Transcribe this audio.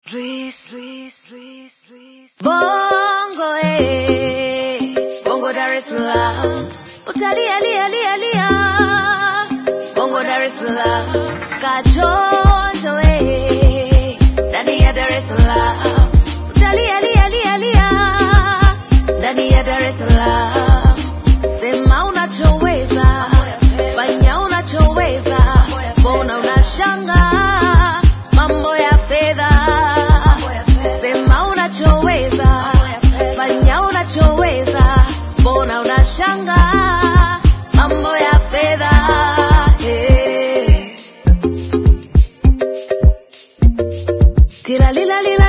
Bongo eh, Bongo Dar es Salaam, utalia lia lia lia. Bongo Dar es Salaam, kachonjo eh, ndani ya Dar es Salaam, utalia lia lia lia, ndani ya Dar es Salaam. Sema unachoweza, fanya unachoweza, mbona unashanga mambo ya fedha? Sema unachoweza, fanya unachoweza, mbona unashanga mambo ya fedha? Hey. Tira lila lila